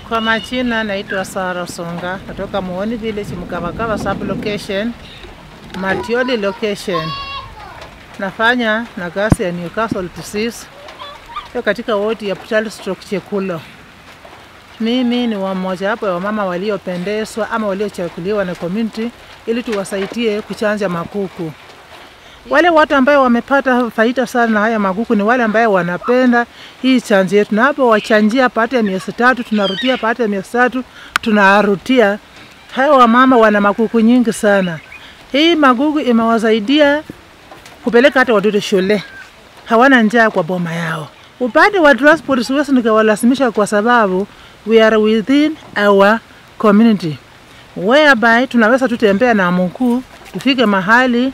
Kwa majina naitwa Sara Songa, natoka Muhoni Village, Mkabakaba sub location, Matioli location. Nafanya na kazi ya Newcastle disease hiyo katika wodi ya Putali stroke Chekulo. Mimi ni wa mmoja wapo ya wamama waliopendezwa ama waliochaguliwa na community ili tuwasaidie kuchanja makuku. Wale watu ambao wamepata faida sana na haya makuku ni wale ambao wanapenda hii chanjo yetu, na hapo wachanjia pata ya miezi tatu, tunarutia pata ya miezi tatu, tunarutia. Hao wamama wana makuku nyingi sana. Hii makuku imewasaidia kupeleka hata watoto shule, hawana njaa kwa boma yao. Upande wa transport siwezi nikawalazimisha kwa sababu we are within our community whereby tunaweza tutembea na mguu tufike mahali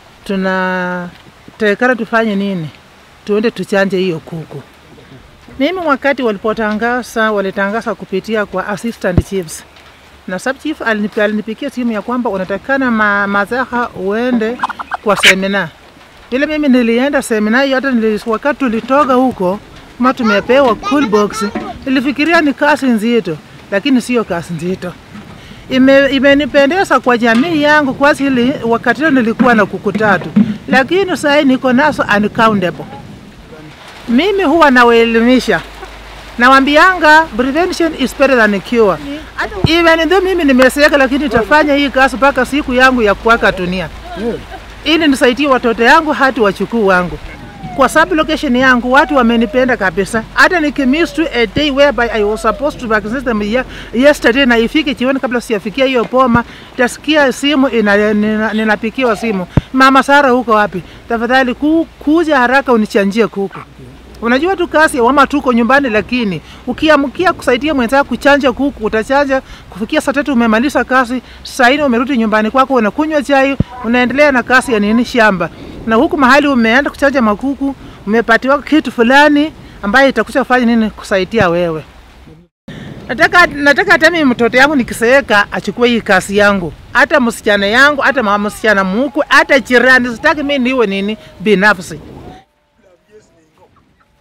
tunatekana tufanye nini, tuende tuchanje hiyo kuku. Mimi wakati walipotangaza, walitangaza kupitia kwa assistant chiefs na sub chief alinipi- alinipigia simu ya kwamba unatakikana ma, mazaha uende kwa semina. Vile mimi nilienda semina hiyo, hata nili, wakati tulitoka huko kama tumepewa cool box, nilifikiria ni kazi nzito, lakini sio kazi nzito ime, imenipendeza kwa jamii yangu kwa hili wakati huo nilikuwa na kuku tatu, lakini sasa niko nazo uncountable. Mimi huwa nawaelimisha nawambianga prevention is better than cure. Even though mimi nimeseeka, lakini nitafanya hii kazi mpaka siku yangu ya kuwaka dunia, ili nisaidie watoto yangu hati wachukuu wangu kwa sub location yangu watu wamenipenda kabisa. Hata nikimiss to a day whereby I was supposed to vaccinate them ye- yesterday na ifike jioni kabla sijafikia hiyo boma, tasikia simu ina, nina, ninapikiwa simu, mama Sara, huko wapi? Tafadhali ku, kuja haraka unichanjie kuku. Unajua tu kazi ya wama tuko nyumbani, lakini ukiamkia kusaidia mwenzako kuchanja kuku, utachanja kufikia saa tatu, umemaliza kazi, saa nne umerudi nyumbani kwako, unakunywa chai, unaendelea na kazi ya nini shamba, na huku mahali umeenda kuchanja makuku, umepatiwa kitu fulani ambaye itakuja kufanya nini kusaidia wewe. Nataka nataka hata mimi mtoto yangu nikiseeka achukue hii kazi yangu, hata msichana yangu, hata mama msichana muku, hata jirani, sitaki mimi niwe nini binafsi.